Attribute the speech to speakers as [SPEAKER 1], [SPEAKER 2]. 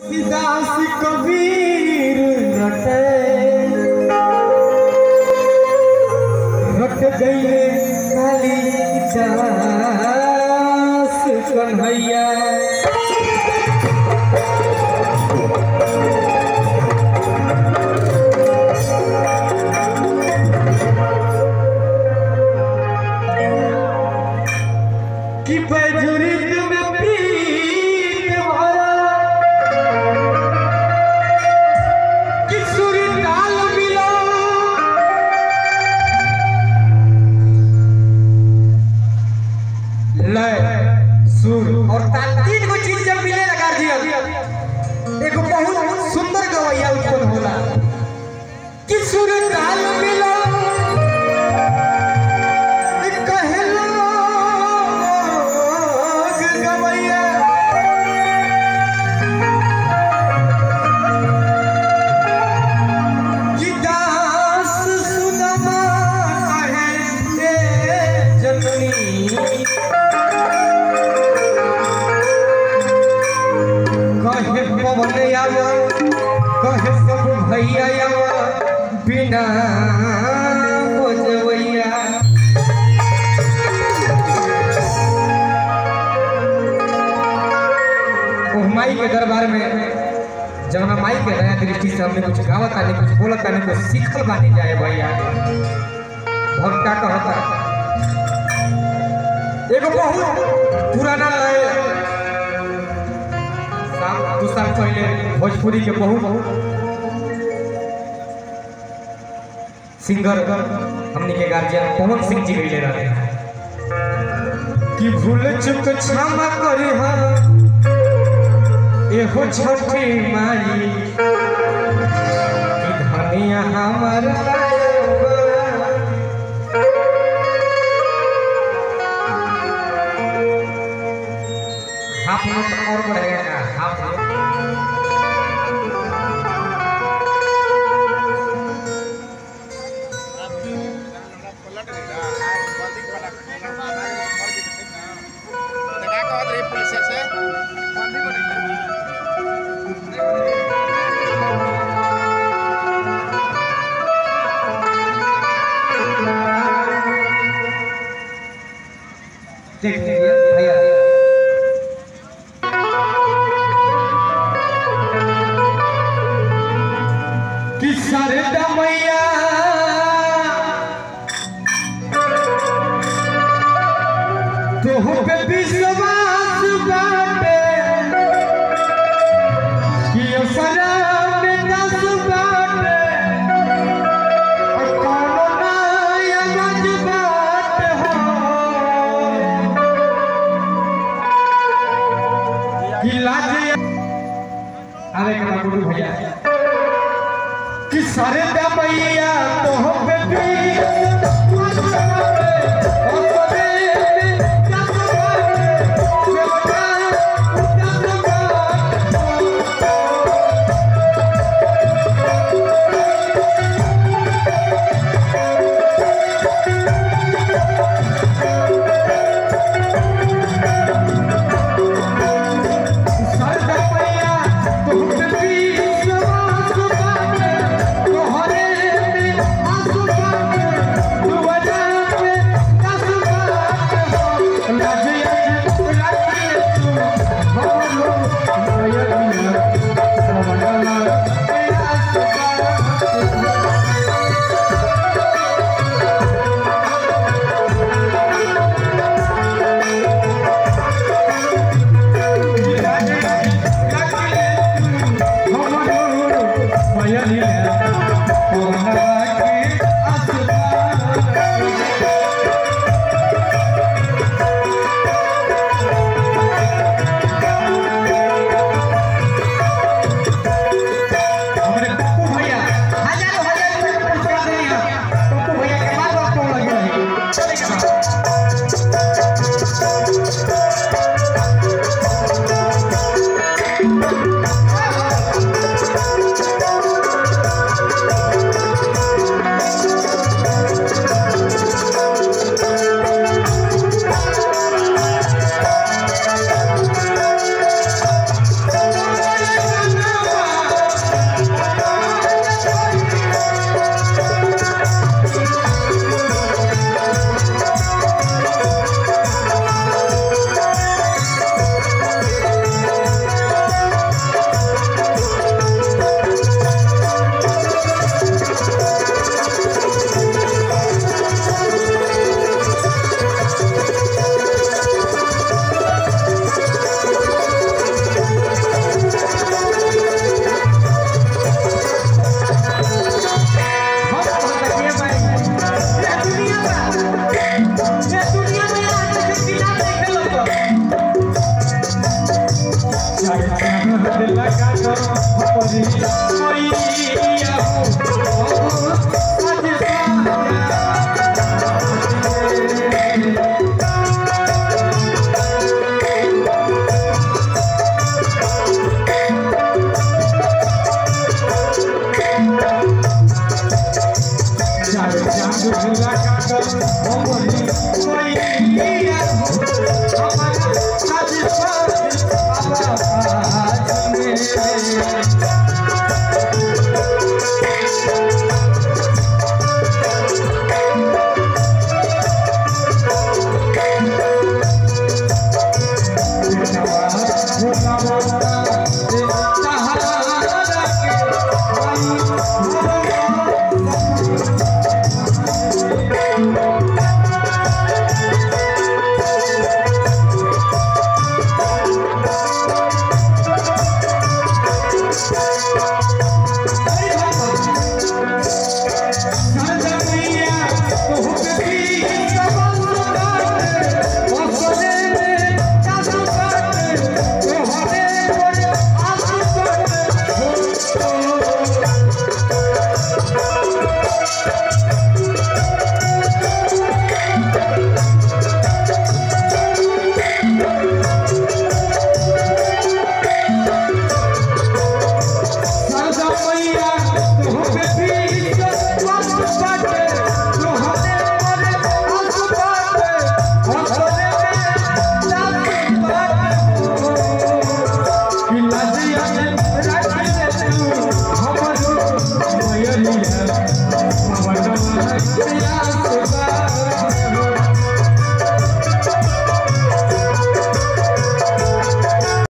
[SPEAKER 1] दास कबीर रटे रट गईले काली दास कन्हैया कि बजुर्ग में प्रीत भरा कि सुर ताल मिला लय सुर और ताल तीन गो चीज जब मिले लगा दिया एगो बहुत सुंदर गवैया उत्पन्न होला कि सुर ताल मिला कहलो गवैया कि दास सुनमा कहे ए जननी कहे पवन आवा कहे सब भैया आवा बिना बजवैया ओ माई के दरबार में जब हम माई के नया दृष्टि से हमने कुछ गावत आने कुछ बोलत आने कुछ सीखल बानी जाए भैया भक्ता कहता एगो बहुत पुराना लय साल दू साल पहले भोजपुरी के बहुत सिंगर हमने के गार्जियन पवन सिंह जी गईले रहे कि भूल चुक क्षमा करी हम एहो छठी माई कि धनिया हमर हाफ मिनट और बढ़ेगा हाफ मिनट देख लीजिए भैया कि सरदा मैया तोह पे विश्वास बाटे कि असरा में दस बाटे और कोनो ना अगज बाटे हो कि लाज अरे कना गुरु भैया कि सारे दमैया तो पे भी तोहरे में आंसू बाटे जागो हमरी मैया हो